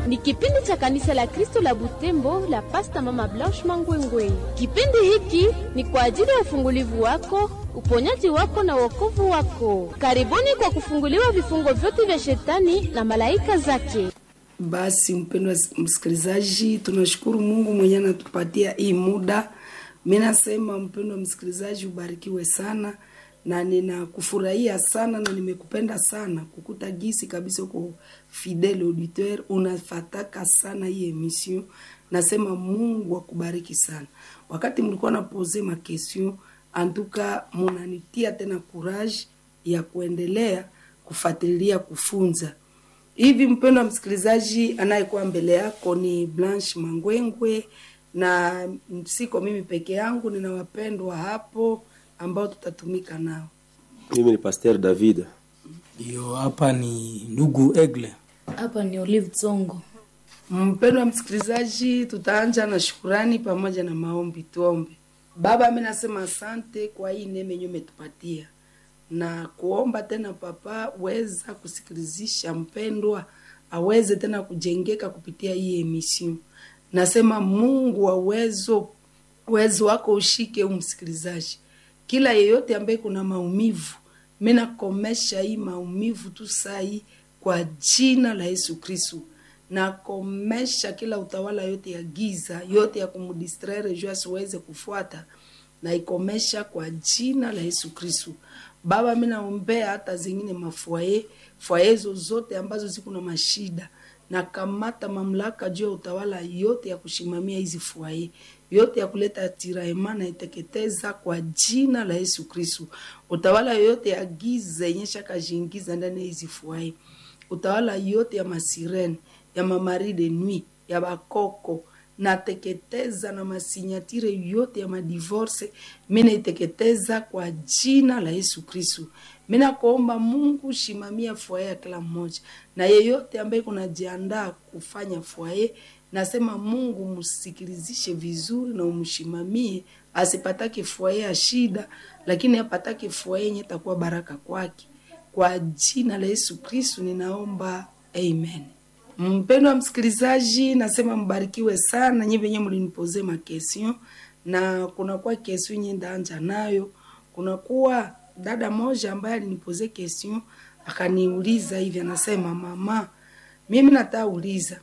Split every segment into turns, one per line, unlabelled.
ni kipindi cha kanisa la Kristo la Butembo la Pasta Mama Blanche Mangwengwe. Kipindi hiki ni kwa ajili ya ufungulivu wako, uponyaji wako na wokovu wako. Karibuni kwa kufunguliwa vifungo vyote vya shetani na malaika zake.
Basi mpendwa msikilizaji, tunashukuru Mungu mwenye anatupatia hii muda. Mi nasema mpendwa msikilizaji, ubarikiwe sana na ninakufurahia sana na nimekupenda sana kukuta gisi kabisa uko fidele auditeur unafataka sana hii emission. Nasema Mungu akubariki sana. Wakati mlikuwa napoze ma question antuka, munanitia tena courage ya kuendelea kufuatilia kufunza hivi. Mpendwa msikilizaji, anayekuwa mbele yako ni Blanche Mangwengwe na siko mimi peke yangu, nina wapendwa hapo ambao tutatumika nao.
Mimi ni Pasteur David.
Ndio, hapa ni ndugu Egle.
Hapa ni Olive Tsongo.
Mpendwa msikilizaji, tutaanja na shukurani pamoja na maombi. Tuombe. Baba, mi nasema asante kwa hii neema yenyewe umetupatia na kuomba tena, Papa, weza kusikilizisha mpendwa aweze tena kujengeka kupitia hii emission. Nasema Mungu wa uwezo, uwezo wako ushike umsikilizaji kila yeyote ambaye kuna maumivu, mimi nakomesha hii maumivu tu sai kwa jina la Yesu Kristo. Nakomesha kila utawala yote ya giza yote ya kumdistraire juu asiweze kufuata, naikomesha kwa jina la Yesu Kristo. Baba, mimi naombea hata zingine mafwaye fwaye zozote ambazo ziko na mashida na kamata mamlaka juu ya utawala yote ya kushimamia hizi fwaye yote ya kuleta tiraema na iteketeza kwa jina la Yesu Kristo. Utawala yote ya giza yenye shakajiingiza ndani ya hizi fwaye, utawala yote ya masirene ya mamari de nuit ya bakoko nateketeza na masinyatire yote ya madivorce, mina iteketeza kwa jina la Yesu Kristo. Mina kuomba Mungu shimamia fwaye ya kila mmoja na yeyote ambaye kunajiandaa kufanya fwaye nasema Mungu msikilizishe vizuri na umshimamie, asipatake fwaye ya shida, lakini apatake fwaye yenye takuwa baraka kwake. Kwa jina la Yesu Kristu ninaomba, amen. Mpendo wa msikilizaji, nasema mbarikiwe sana nyi venye mlinipoze makestion, na kunakuwa kestion nye ndaanja nayo. Kunakuwa dada moja ambaye alinipoze kestion akaniuliza hivi, anasema mama, mimi natauliza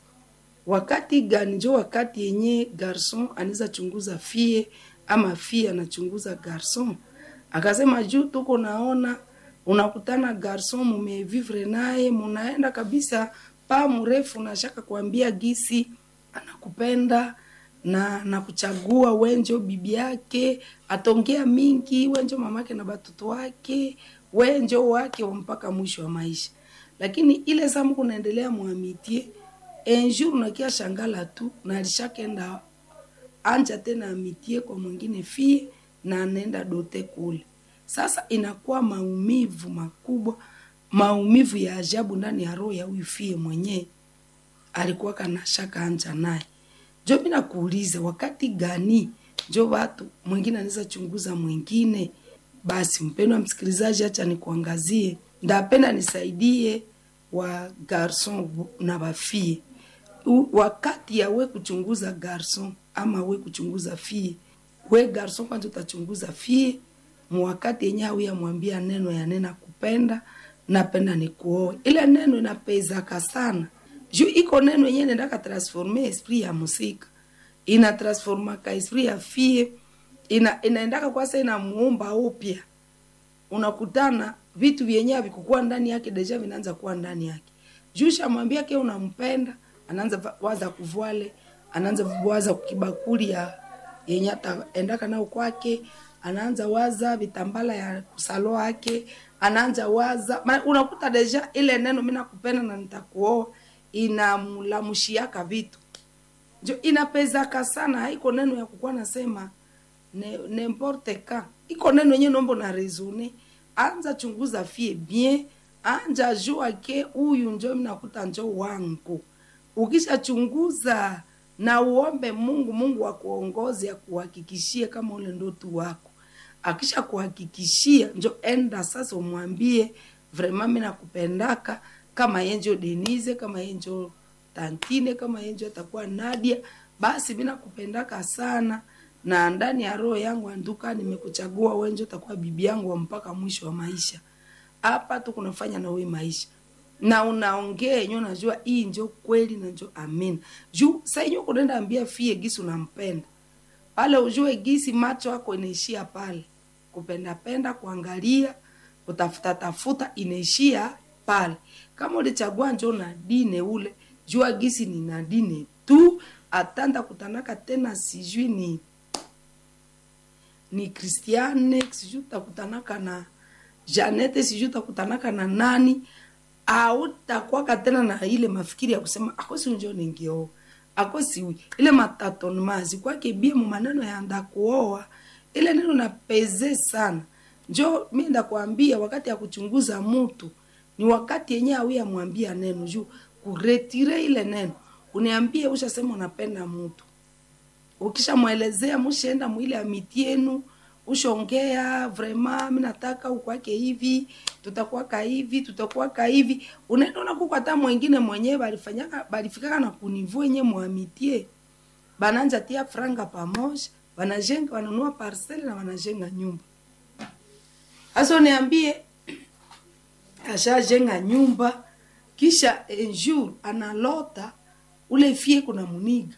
wakati gani njo wakati yenye garson anaweza chunguza fie ama fie anachunguza garson? Akasema juu tuko naona unakutana garson mumevivre naye munaenda kabisa pa mrefu, nashaka kuambia gisi anakupenda na nakuchagua wenjo bibi yake, atongea mingi wenjo mamake na batoto wake wenjo wake mpaka mwisho wa maisha, lakini ile zamu kunaendelea mwamitie enjour nakia shangala tu na alishakenda anja tena amitie kwa mwingine fie na anaenda dote kule. Sasa inakuwa maumivu makubwa, maumivu ya ajabu ndani ya roho ya huyu fie mwenyewe alikuwa kana shaka anja naye. Jo, mimi nakuuliza wakati gani jo watu mwingine anaweza chunguza mwingine? Basi mpendwa msikilizaji, acha nikuangazie, ndapenda nisaidie wa garson na bafie wakati ya we kuchunguza garson ama we kuchunguza fie, we garson kwanza utachunguza fie mwakati yenye au yamwambia neno ya nena kupenda napenda nikuoe. Ile neno inapezaka sana juu iko neno yenye nendaka transforme esprit ya musika, ina transformaka esprit ya fie, ina inaendaka kwasa inamuumba upya. Unakutana vitu vyenye havikukuwa ndani yake deja vinaanza kuwa ndani yake, juu shamwambia ke unampenda anaanza waza kuvwale, anaanza waza kibakuli ya yenye ataendaka nao kwake, anaanza waza vitambala ya kusalo yake, anaanza waza ma, unakuta deja ile neno mimi nakupenda na nitakuoa inamlamushiaka vitu njo inapezaka sana. Haiko neno ya kukuwa nasema ne, n'importe ka iko neno yenye nombo na resone. Anza chunguza fie bien, anja jua ke huyu njo mnakuta njo wangu ukishachunguza na uombe Mungu, Mungu akuongoze akuhakikishie kama ule ndoto wako. Akisha kuhakikishia, njo enda sasa umwambie vraiment mimi nakupendaka, kama yenjo Denise, kama yenjo tantine kama yenjo atakuwa nadia basi mi nakupendaka sana na ndani ya roho yangu anduka nimekuchagua wenjo utakuwa bibi yangu wa mpaka mwisho wa maisha hapa tu kunafanya na we maisha na unaongea yenyewe unajua hii njo kweli na njo amin juu saa yenyewe kunaenda ambia fie gisi unampenda pale ujue gisi macho yako inaishia pale kupendapenda kuangalia kutafuta tafuta inaishia pale kama ulichagua njo na dine ule jua gisi ni na dine tu atanda kutanaka tena sijui ni ni kristiane sijui utakutanaka na janete sijui utakutanaka na nani autakwaka tena na ile mafikiri ya kusema akosi njo ningioa akosi ile matatonmazi kwake bie mu maneno ya ndakuoa ile neno na peze sana njo mi ndakwambia wakati ya kuchunguza mtu ni wakati yenye awi amwambia neno juu kuretire ile neno uniambie ushasema unapenda mtu ukishamwelezea mushaenda mwile amiti yenu ushongea vrema mi nataka ukwake hivi tutakwaka hivi tutakwaka hivi unaenda unakuka hata mwengine mwenyewe balifanyaka balifikaka na kunivu enye mwamitie bananja tia franga pamoja wanajenga wanunua parcele na wanajenga nyumba hasa niambie ashajenga nyumba kisha enjour analota ule fie kuna muniga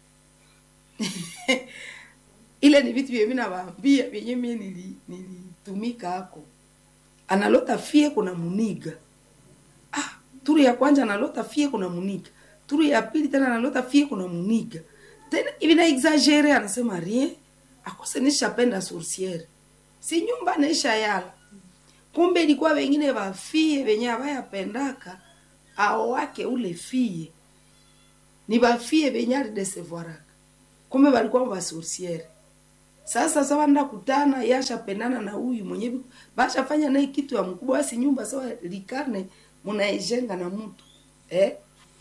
ile ni vitu vyenye navaambia vyenye mie nili- nilitumika hako analota fie kuna muniga ah, turu ya kwanza analota fie kuna muniga turu ya pili tena analota fie kuna muniga tena hivi na exagere anasema rien akose nishapenda sourciere si nyumba naisha yala kumbe ilikuwa wengine wafie wenye avayapendaka ao wake ule fie ni bafie benye alidesevoiraka kumbe balikuwa basorsiere sasa sawa nda kutana yashapendana na huyu mwenye bi- bashafanya naye kitu ya mkubwa basi nyumba sawa likarne munaijenga na mtu eh?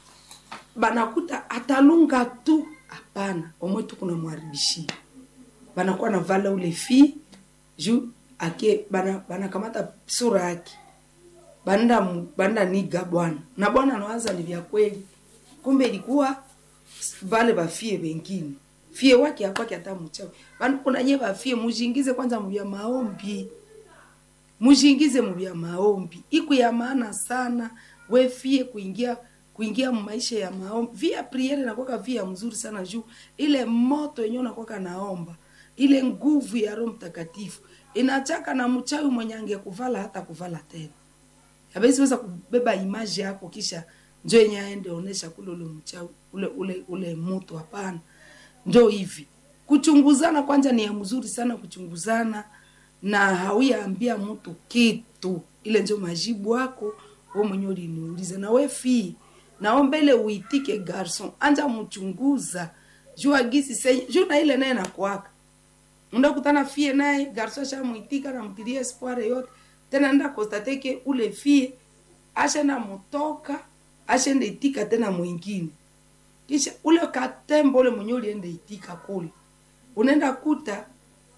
banakuta atalunga tu hapana omwe tu kuna mwaribishia banakuwa na vala ule fi juu ake bana banakamata sura yake banda mu- banda niga bwana na bwana anawaza ni vya kweli kumbe ilikuwa vale bafie wengine fie wake akwake hata mchawi bana kuna nye bafie mujingize kwanza muvya maombi mujingize muvya maombi iku ya maana sana we fie kuingia kuingia maisha ya maombi via priere nakwaka via mzuri sana juu ile moto yenyewe nakwaka naomba ile nguvu ya roho mtakatifu inachaka na mchawi mwenye angekuvala hata kuvala tena habezi weza kubeba imaji yako kisha njo yenye aende onesha kule ule mchawi ule ule ule moto hapana njo hivi kuchunguzana kwanza ni ya mzuri sana kuchunguzana na hauyaambia mtu kitu ile njo majibu wako we mwenye uliniuliza na we fii nao mbele uitike garson anja mchunguza jua gisi senye juu na ile naye nakwaka ndakutana fie naye garso ashamwitika namtilia espoir yote tena nda kostateke ule fie ashenda mutoka ashenda itika tena mwingine kisha ule katembo ule mwenye ulienda itika kule unaenda kuta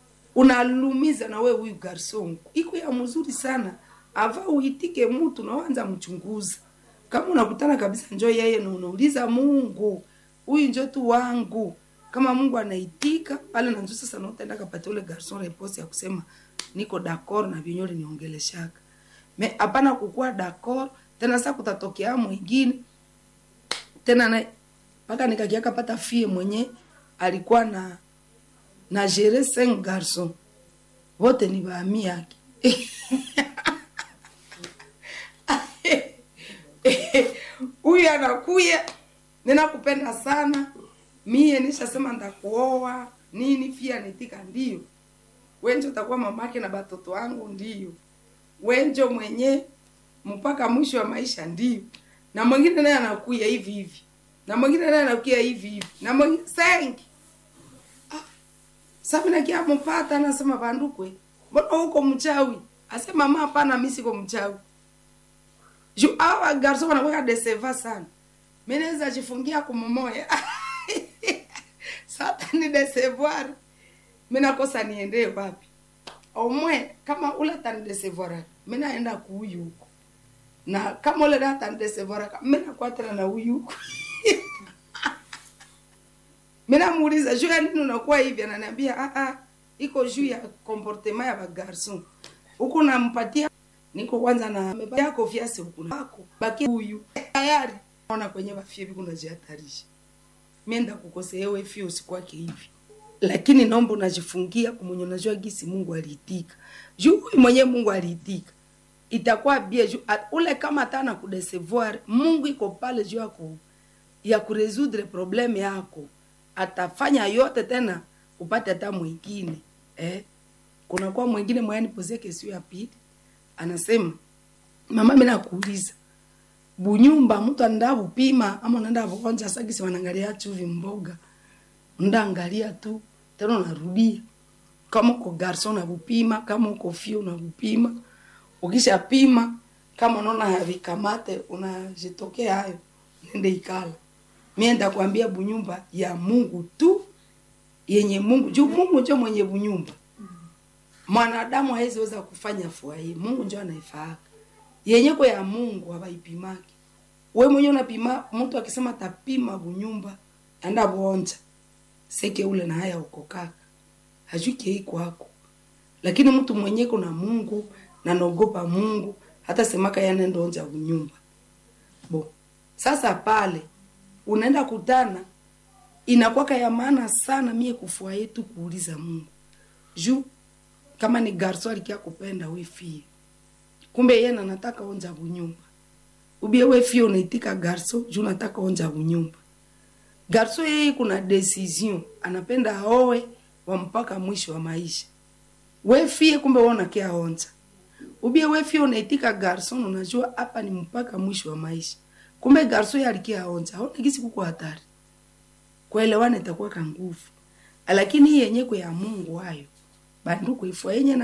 unalumiza na we huyu garson iko ya mzuri sana ava uitike mtu naanza mchunguza kama unakutana kabisa njo yeye na unauliza mungu huyu njo tu wangu kama mungu anaitika pale nanjo sasa nautaenda kapatia ule garson repose ya kusema niko d'accord na vyenye uliniongeleshaka me hapana kukuwa d'accord tena sasa kutatokea mwingine tena na mpaka nikakiaka pata fie mwenye alikuwa na na gere cinq garçon wote ni baami yake huyu anakuya ninakupenda sana mie nishasema ndakuoa nini pia nitika ndio wenjo takuwa mamake na batoto wangu ndio wenjo mwenye mpaka mwisho wa maisha ndio na mwingine naye anakuya hivi hivi na mwingine naye anakuya hivi hivi na mwingine sengi sabi nakia mpata anasema bandukwe mbona huko mchawi asema mama hapana mimi siko mchawi ju awa garso wanakuwa deseva sana mimi naweza jifungia kumomoya sasa ni desevoir mimi nakosa niende wapi omwe kama ule atanidesevoir mimi naenda kuuyu huko na kama ule data atanidesevoir mimi nakuwa tena na huyu huko mi namuuliza juu ya nini unakuwa hivi ananiambia ah, ah, iko juu ya comportement ya bagarson huku nampatia niko kwanza na amevalia kofia huku nako baki huyu tayari ona kwenye bafie biku najihatarisha mienda kukosea wewe fio usikwake hivi lakini naomba unajifungia kumwenye unajua gisi Mungu aliitika juu huyu mwenye Mungu aliitika itakuwa bie juu at- ule kama tana kudesevoir Mungu iko pale juu yako ya kuresudre probleme yako atafanya yote tena upate hata mwingine eh? kunakuwa mwingine mwayani pozie kesio ya pili anasema mama mimi nakuuliza bunyumba mtu anaenda bupima ama unaenda buonja sagisi wanaangalia chuvi mboga ndaangalia tu tena unarudia kama uko garson unabupima kama uko fio unabupima ukishapima kama unaona havikamate unajitokea hayo nende ikala mienda kuambia bunyumba ya Mungu tu yenye Mungu juu Mungu ndio mwenye bunyumba mwanadamu hawezi weza kufanya fua hii Mungu ndio anaifaka yenye kwa ya Mungu hawaipimaki we mwenyewe unapima mtu akisema tapima bunyumba anda bonja seke ule na haya uko kaka hajuki hii kwako lakini mtu mwenye kuna Mungu na naogopa Mungu hata semaka yana ndonja bunyumba bo sasa pale unaenda kutana inakwaka ya maana sana mie kufua yetu kuuliza Mungu juu kama ni garso alikia kupenda we fie kumbe yeye na nataka onja bunyumba ubie we fie unaitika garso juu nataka onja bunyumba garso yeye kuna decision anapenda aoe wa mpaka mwisho wa maisha we fie kumbe wewe unakia onja ubie we fie unaitika garson unajua hapa ni mpaka mwisho wa maisha kumbe garso yeye alikia onja haona kisi kuko hatari kuelewana itakuwa ka nguvu lakini hii yenye kwa ya Mungu hayo banduku ifua yenye na